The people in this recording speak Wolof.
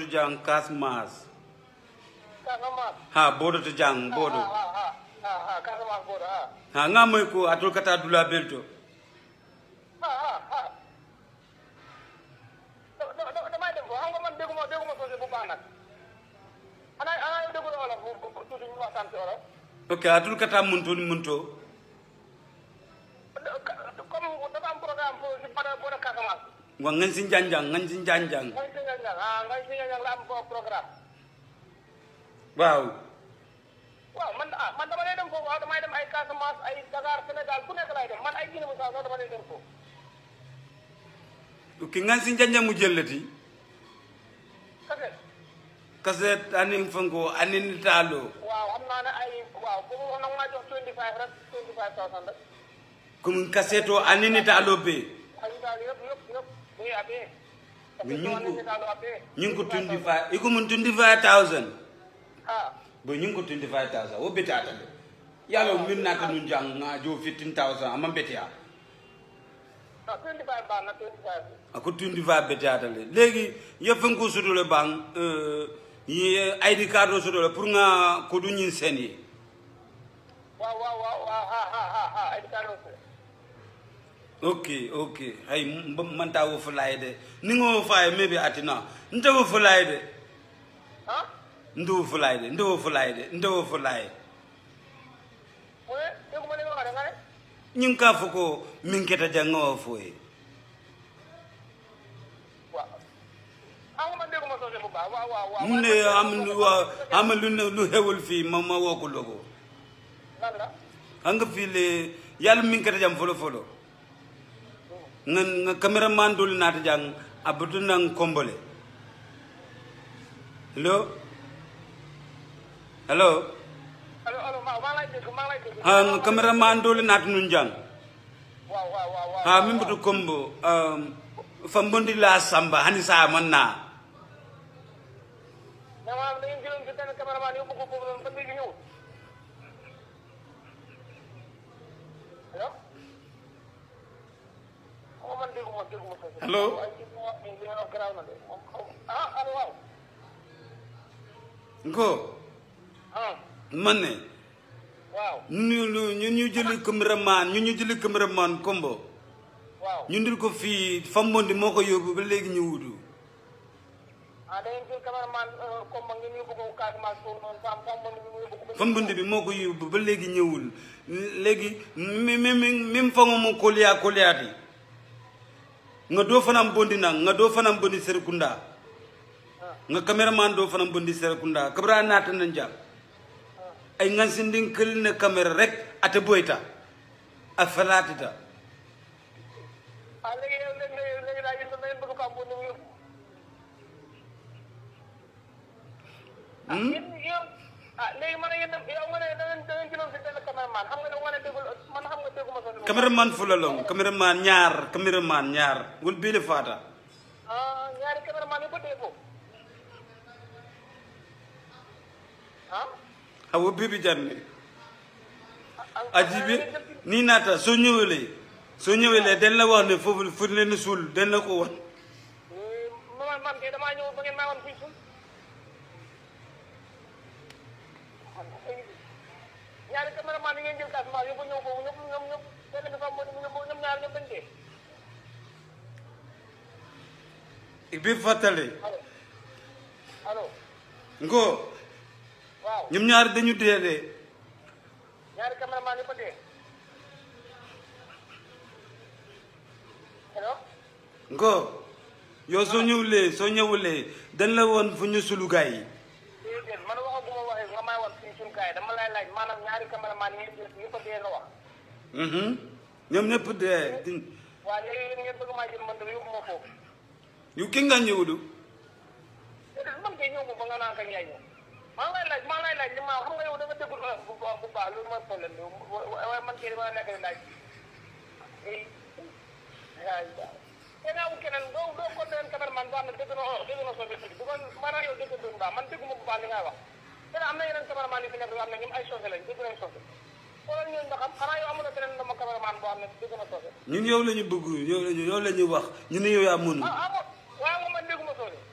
jang kasmas Casamance. ha bodo to jang bodo Ah, ah, ah, ah, ah, Casamance boobu ah. ha nga moy ko atul kata dula belto ah ah ah. da da da damay dem ko xam nga man dégguma dégguma soose bu baax nag. xanaa xanaa yow déggul olof bu bu tuuti ñu waxtaan ci olof. ok atul kata munto ni munto comme dafa am programme pour si bada bada Casamance. wa ngan sin janjang ngan sin janjang ngay si ñang ah ngay si ñang la am foofu programme. waaw waaw man ah man dama lay dem foofu waaw damay dem ay Casamance ay Dakar Sénégal fu nekk lay dem man ay Guinée Bissau sax dama lay dem foofu. ok ngan sin janjang mu jellati kese kaset anin fango anin talo waaw xam naa ne ay waaw boobu wax nag maa jox 25 rek 25000 rek. comme kaseto anin talo be ay daal yëpp yëpp yëpp muy abee. Mais ñu ngi ko- ñu daal abee. ñu ngi ko 25 iko mun 25000 ah bo ñu ngi ko 25000 wo betata de yalo min nata nun jang nga jo 15000 amma betia ah 25 baax na 25. ako 25 betata le legi ye fango sodo le bang euh ye id card o sodo le pour nga ko du ñin sen yi waaw waaw waaw waaw ah ah ah ah ay daal aussi. ok ok hay m- man ta wo fulay de ni ngo fay maybe atina nte wo fulay de ah nte wo fulay de nte wo fulay de nte wo fulay mu ne dégguma li nga wax de nga ne. ñing ka foko min keta janga wo foye waaw ah nga man dégguma soose bu baax waaw waaw waaw. mu ne am lu wa- am lu ne lu xewul fii ma ma woo ko logo lan la. xam nga fii le yàlla min keta jam folo folo nga nga cameraman dul naata jang abutu nang kombole hello hello allo allo maa maa ngi lay dégg maa ngi lay dégg. ha nga cameraman dul naata nun jang waaw waaw waaw waaw. ha min butu kombo um, fambondi la samba hani sa man na mais maanaam da ngeen jëloon si benn cameraman yóbbu ko foofu noonu ba léegi ñëwul. allo. xaw ma man dégguma dégguma soose. Allo? waaye li nga wax nii li nga wax garaaw na de moom xaw ma ah allo waaw. ko ah man ne waaw ñu ñu ñu ñu jëli cameraman ñu ñu jëli cameraman kombo waaw. ñu ndil ko fii fambondi moo ko yóbbu ba léegi ñu wutu ah da ngeen jël cameraman comme ma ngeen yóbbu ko Casamance foofu noonu Fam Fam man mi yóbbu ko. fambondi bi moo ko yóbbu ba léegi ñëwul léegi mi mi mi mi fango mo koliya koliyaati nga doo fanam bondi nang nga doo fanam bondi serekunda nga cameraman doo fanam bondi serekunda kabra naata na njam ay ngan sindin kël ne caméra rek ate boyta a falaatita ah léegi yow léegi léegi léegi daal yéen da ngeen bëgg Fam ni mu yóbbu. ah yéen yéen ah léegi man yéen yow nga ne da ngeen da ngeen jëloon si benn cameraman xam nga ne nga ne déggul man xam nga dégguma sa. cameraman fulalong cameraman ñaar cameraman ñaar wol bele fata ah ñaari cameraman yu ba dee foofu. ah. awo bibi janne ah ajibi ni nata soo ñëwelee soo ñëwelee den la wax ne foofu fu leen suul den la ko wan man man kay damaa ñëw ba ngeen maa woon fii suuf. ñaari cameraman yi ngeen jël Casamance yóbbu ñëw foofu ñëpp ñoom ñëpp benn bi fa mu ñoom ñoom ñaar ñëpp dañ dee. bi fàttale allo allo ngo waaw ñoom ñaar dañu dee de ñaari cameraman yi fa dee. allo ngo yow soo ñëwulee soo ñëwulee dañ la woon fu ñu sulu gaay yi déedéet man waxaguma waxee nga may wan fii suñu kaay dama lay laaj maanaam ñaari cameraman yi ngeen jël yëpp a dee nga wax. Mhm. ñoom ñëpp dee di- waaw léegi yéen ngeen bëgg maa jël man de yóbbu ma foofu. yu ki nga ñëwulu déedéet man kay ñëw ma ba nga naan kañ lay ñëw maa ngi lay laaj maa ngi lay laaj li ma xam nga yow da nga déggul olof bu baax bu baax loolu mooy problème bi waaye man kay dama nekk di laaj eh waaw te naa wut keneen doo doo ko leen cameraman boo xam ne dégg na olof dégg na soose tuuti bu ko maanaam yow dégg bu baax man dégguma bu baax li ngay wax te am na yeneen cameraman yu fi nekk yoo xam ne ñoom ay soose lañ dégg nañ soose xoolal ñooñu nga xam xanaa yow amuloo keneen dama cameraman boo xam ne dégg na soose ñun yow la ñu bëgg yow la ñu yow la ñu wax ñu ne yow yaa mënu ah ah waaw nga man dégguma soose